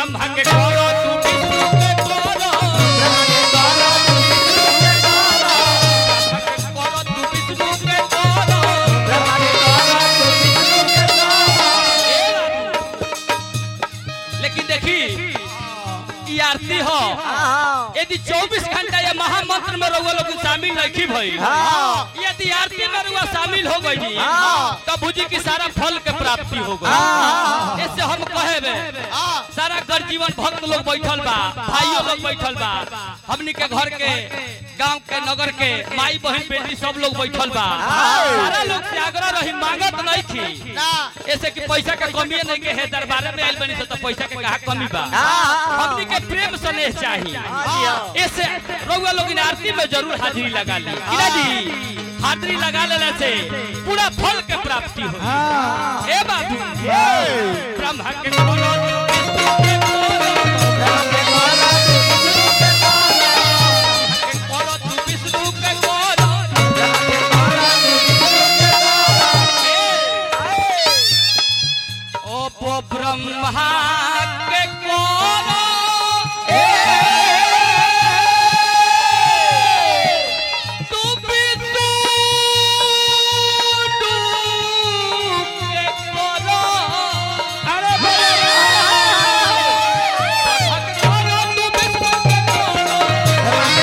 ब्रह्मा के करो तू विष्णु के करो ब्रह्मा के करो तू विष्णु के करो लेकिन देखी ई आरती हो यदि 24 घंटा ये महामंत्र में रउआ लोग शामिल नहीं भई यदि आरती में रउआ शामिल हो गई तब बुझी की सारा फल के प्राप्ति हो गई इससे हम कहे सारा घर जीवन भक्त लोग बैठल बा भाइयों लोग बैठल बा हमनी के घर के गांव के नगर के माई बहन बेटी सब लोग बैठल बा सारा लोग से आग्रह रही मांगत नहीं थी ऐसे कि पैसा के कमी नहीं के है दरबार में आइल बनी से तो पैसा के कहा कमी बा हमनी के प्रेम स्नेह चाहिए ऐसे रउआ लोग इन आरती में जरूर हाजिरी लगा ली किला जी हाजिरी लगा लेने से पूरा फल के प्राप्ति हो ए बाबू ब्रह्मा के करो विष्णु के करो तू विष्णु के करो ओ ब्रह्मा के करो तू विष्णु के करो अरे तू विष्णु के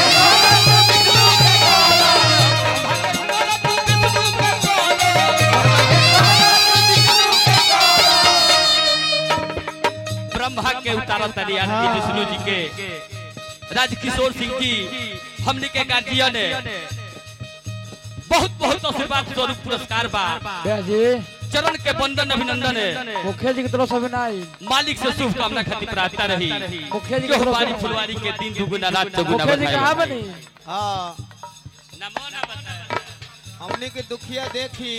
ब्रह्मा के उतारल तनी आरती विष्णु जी के राजकिशोर सिंह जी हमने के गार्जियन बहुत बहुत आशीर्वाद स्वरूप पुरस्कार बा भैया जी चरण के बंदन अभिनंदन है मुखिया जी की तरफ से भी नहीं मालिक से शुभकामना खातिर प्रार्थना रही मुखिया जी की जो तरफ हमारी से फुलवारी के दिन दुगुना रात चौगुना मुखिया जी कहाँ बधाई बनी हाँ नमो ना बताए। हमने के दुखिया देखी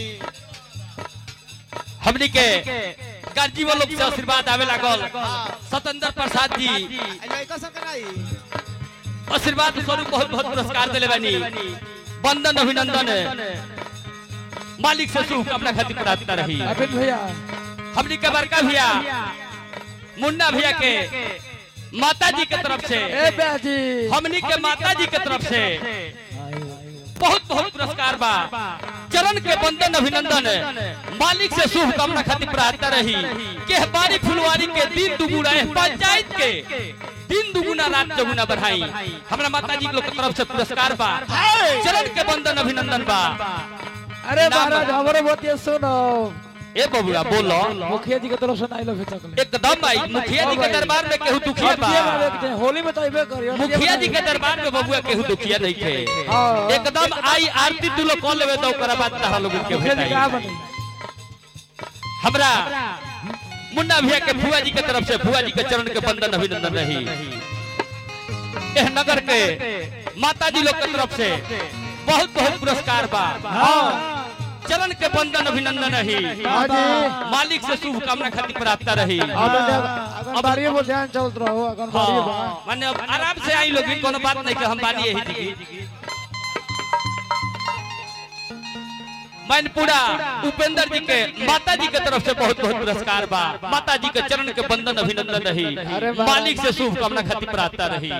हमनी के गार्जी वालों से आशीर्वाद आवे लागल सतेंद्र प्रसाद जी आई लड़का सब कराई आशीर्वाद स्वरूप बहुत बहुत पुरस्कार दिले बानी बंदन अभिनंदन मालिक से शुभकामना खातिर प्रार्थना रही अभिन भैया हमनी के बड़का भैया मुन्ना भैया के माता जी के तरफ से ए भैया जी हमनी के माता जी के तरफ से बहुत बहुत पुरस्कार बा चरण के बंदन अभिनंदन मालिक से शुभकामना खातिर प्रार्थना रही के बारी फुलवारी के दिन दुगुना है पंचायत के दिन दुगुना रात चौगुना बढ़ाई हमरा माता जी के लोग के तरफ से पुरस्कार बा चरण के बंदन अभिनंदन बा अरे नाम- महाराज हमारे बात ये सुनो ए बबुआ बोलो मुखिया जी की तरफ से नहीं लो चकले एकदम आई मुखिया जी के दरबार में केहू दुखिया बा होली में तो अबे करियो मुखिया जी के दरबार में बबुआ केहू दुखिया नहीं थे हाँ। एकदम आई आरती तू लोग कॉल लेवे तो ओकरा बाद तहरा लोग के मुखिया जी कहाँ भेटाई बनी हमरा मुन्ना भैया के फुआ जी के तरफ से फुआ जी के चरण के बंदन अभिनंदन रही एह नगर के माता जी लोग के तरफ से बहुत बहुत पुरस्कार बा चरण के बंदन अभिनंदन रही हाँ जी मालिक से शुभकामना खातिर प्रार्थना रही आंगनबाड़ी में ध्यान चलत रहो आंगनबाड़ी में हाँ, माने अब आराम से आई लोग कोनो बात नहीं कि हम बानी यही जी मैनपुरा उपेंद्र जी के माता जी के तरफ से बहुत बहुत पुरस्कार बा माता जी के चरण के बंदन अभिनंदन रही अरे वाह। मालिक से शुभकामना खातिर प्रार्थना रही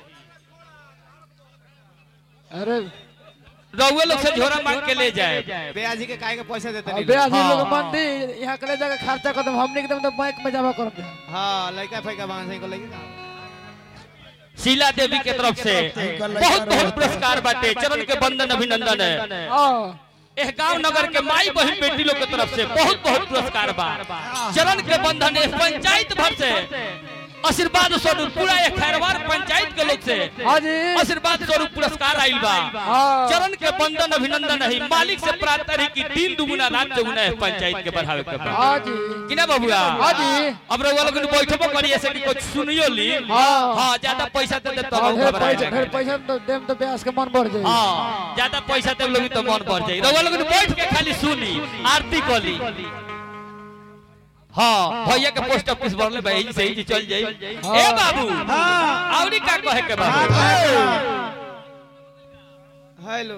अरे रउए लोग से झोरा मांग के ले जाए बेया जी के काहे के पैसा देते अबे नहीं आज हाँ। लोग मंदिर यहाँ के ले जाकर खर्चा कर दो हमने एकदम तो बैंक में जमा कर दे हाँ लड़का फैका बांध को लेके ना शीला देवी के तरफ से बहुत बहुत पुरस्कार बाटे चरण के बंदन अभिनंदन है हाँ एह गांव नगर के माई बहन बेटी लोग के तरफ से बहुत बहुत पुरस्कार बा चरण के बंधन एह पंचायत भर से आशीर्वाद स्वरूप पूरा एक खैरवार पंचायत के लोग से हाँ जी आशीर्वाद स्वरूप पुरस्कार आइल बा हाँ चरण के बंधन अभिनंदन है मालिक से प्रार्थना रही कि दिन दुगुना रात चौगुना है पंचायत के बढ़ावे के बा हाँ जी कि ना बबुआ हाँ जी अब रउआ लोग बैठबो करी ऐसे कि कुछ सुनियो ली हाँ। हाँ ज्यादा पैसा दे दे तो हाँ, हम ढेर घबराए पैसा ढेर पैसा तो देम तो ब्यास के मन बढ़ जाए हाँ ज्यादा पैसा दे लोग तो मन बढ़ जाई रउआ लोग बैठ के खाली सुनी आरती कली हाँ भैया के पोस्ट ऑफिस भरले भाई से ही चल जाई ए बाबू औरी का कहे के बाबू हेलो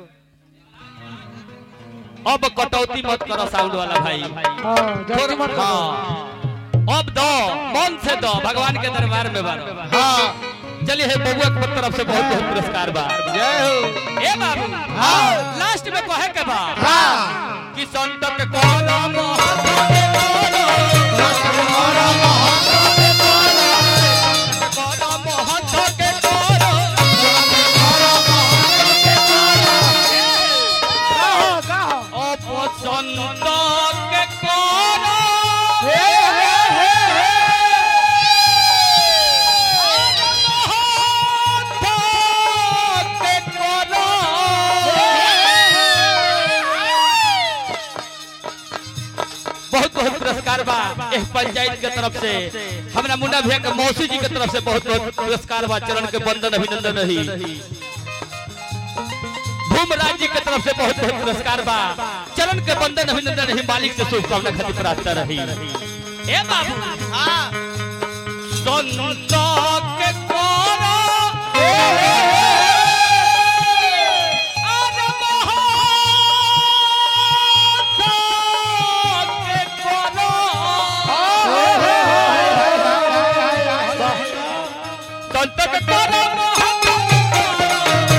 अब कटौती मत करो साउंड वाला भाई हाँ जल्दी मत करो। हाँ अब दो मन से दो भगवान के दरबार में बारो हाँ चलिए हे बबुआ के तरफ से बहुत बहुत पुरस्कार बा जय हो ए बाबू हाँ। लास्ट में कहे के बा हाँ कि संत के कोनो महत के कोनो कोनो महत के कोनो कहो कहो अपसंत के कोनो महत के कोनो बहुत बहुत पुरस्कार बा एह पंचायत के तरफ से हमरा मुन्ना भैया के मौसी जी के तरफ से बहुत बहुत पुरस्कार बा चरण के बंदन अभिनंदन रही धूमराज जी के तरफ से बहुत बहुत पुरस्कार बा चरण के बंदन अभिनंदन रही मालिक से शुभकामना खातिर प्रार्थना रही ए बाबू हाँ संत के कोरा अरे महत के कोरा संत के कोरा महत के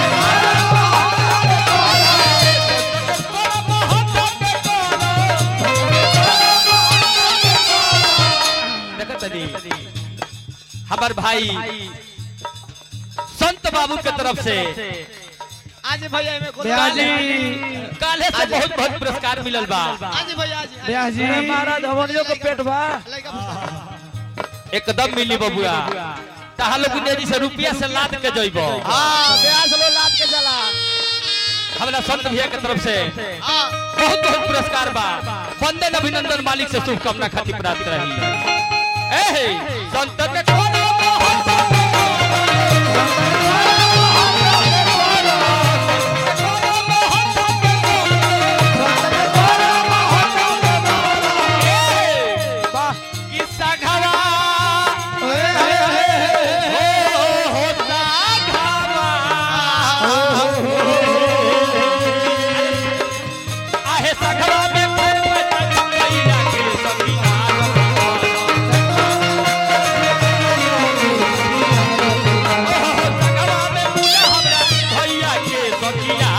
हमार भाई संत बाबू के तरफ से आज भैया में को ब्याजी काले से बहुत बहुत पुरस्कार मिलल बा आज भैया आज ब्याजी महाराज हमनियो के पेट बा लड़का पूछता एकदम मिली बबुआ तहा लोग जी से रुपया से लाद के जइबो हाँ ब्यास लो लाद के चला हमरा संत भैया के तरफ से हाँ बहुत बहुत पुरस्कार बा वंदन अभिनंदन मालिक से शुभकामना खातिर प्राप्त रही ए हे, संत के कोनो महत वाह किस्सा घरा हो होता घरा आहे सखरा में पैर पटक गईया के सखी सखरा में मुना हमरा भैया के सखिया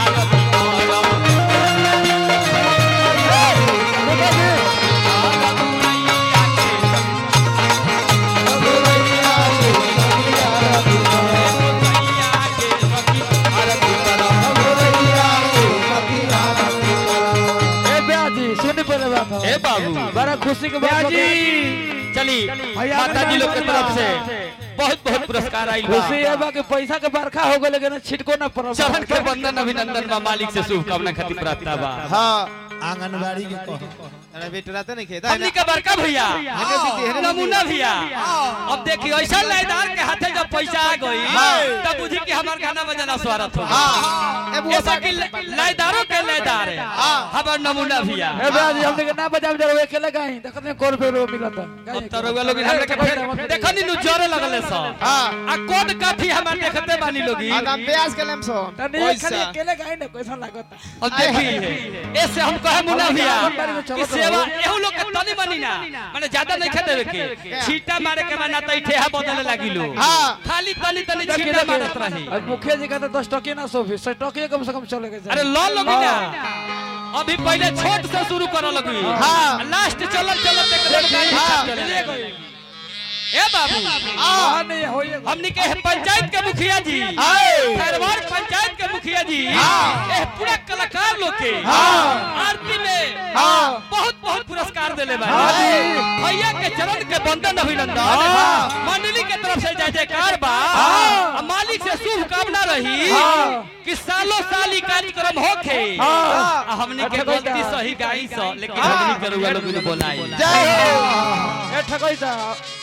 ए ब्याजी सुन पहले बात ए बाबू बड़ा खुशी के बात ब्याजी बता। चली भैया माता जी लोग के बना। तरफ से बहुत बहुत पुरस्कार आई खुशी है बा कि पैसा के बरखा हो गए लेकिन छिटको ना पड़ल चरण के बंदन अभिनंदन बा मालिक से शुभकामना खातिर प्रार्थना बा हाँ आंगनबाड़ी के कहो अरे बेटा रहते नहीं खेता हमनी के बड़का भैया हेने दीदी, हेने नमूना भैया अब देखियो ऐसा लाइदार के हाथे जब पैसा आ गई तब बुझी कि हमार गाना बजाना स्वागत हो हाँ ए बुआ ऐसा कि लाइदारों के लाइदार है हमार नमूना भैया ए ब्याजी हमने के ना बजाब जरो अकेले गाई देखत में कोर पे रो मिलत अब तो रउआ लोग हमरा के फेर देखनी नु जोरे लगले सब हाँ आ कोड काफी हमार देखते बानी लोगी आदम ब्यास के लेम सो तनी खाली अकेले गाई ना कैसा लागत अब देखी ऐसे हम कहे मुना भैया कि सेवा एहू लोग के तनी मनी ना माने ज्यादा नहीं खेते देवे के छीटा मारे के माना त ठेहा बदले लागी लो हाँ। खाली तनी तनी छीटा मारत रही आज मुखिया जी कहते दस टके ना सौ बीस टके कम से कम चले गए अरे लो लोगी ना अभी पहले छोट से शुरू कर लगी हाँ। लास्ट चलत चलत एकदम गाड़ी हाँ। चले गई ए बाबू हाँ नहीं होइए हमनी के पंचायत के मुखिया जी आए। खैरवाड़ पंचायत के मुखिया जी हाँ। ए पूरा कलाकार लोग के हाँ। आरती में हाँ। बहुत बहुत पुरस्कार देले बा हाँ जी। भैया के चरण के बंदन अभिनंदन हाँ। मंडली के तरफ से जय जयकार बा हाँ। आ मालिक से शुभकामना रही हाँ। कि सालों साल ई कार्यक्रम होखे हाँ। आ हमनी के अच्छा गलती बेटा। सही गाई सो लेकिन हाँ। हमनी के रुआ लोग ने बोलाई जय हो ए ठकई सा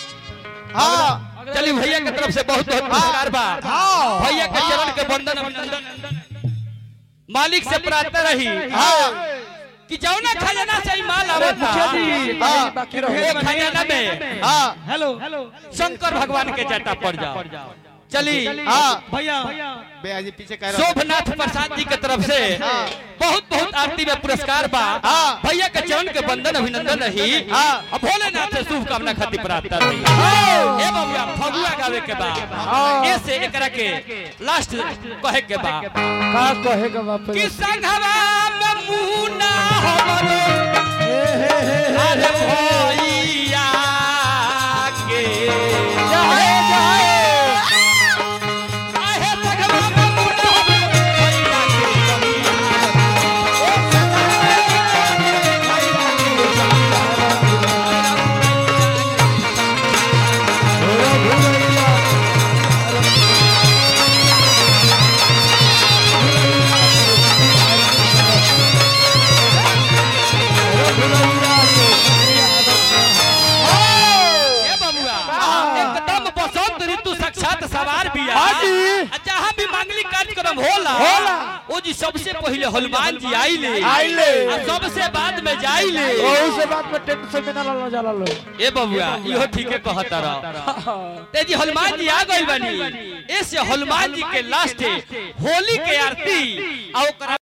हाँ चलिए भैया के तरफ से बहुत बहुत पुरस्कार बा हाँ। भैया के चरण के बंदन अभिनंदन मालिक से प्रार्थना रही हाँ कि जाओ ना खजाना से ही माल आवत मुखिया था जी हाँ। बाकी ए रहो खजाना में हाँ हेलो हेलो शंकर भगवान के जटा पड़ जाओ चली हाँ भैया भैया जी पीछे कह रहा शोभनाथ प्रसाद जी के तरफ से हाँ। बहुत बहुत आरती में पुरस्कार बा हाँ। भैया के चरण के बंदन अभिनंदन रही हाँ। और भोलेनाथ से शुभकामना खातिर प्रार्थना रही ए बाबूया फगुआ गावे के बा ऐसे एकरा के लास्ट कहे के बा का कहेगा बाप रे कि संघवा में मुना हमरो अरे भैया के जाए जाए आहे संघवा में मुना हमरो भैया के ए बबुआ एकदम बसंत ऋतु साक्षात सवार बिया हाजी। आ जहाँ भी मांगलिक कार्यक्रम होला होला। ओ जी सबसे पहले हनुमान जी आइले आइले। आ सबसे बाद में जाइले ओहू से बात में टेंशन में ना लो जाला लो ए बबुआ इहो ठीके कहता रह ते जी हनुमान जी आ गइल बानी ऐसे हनुमान जी के लास्ट होली के आरती आ ओकरा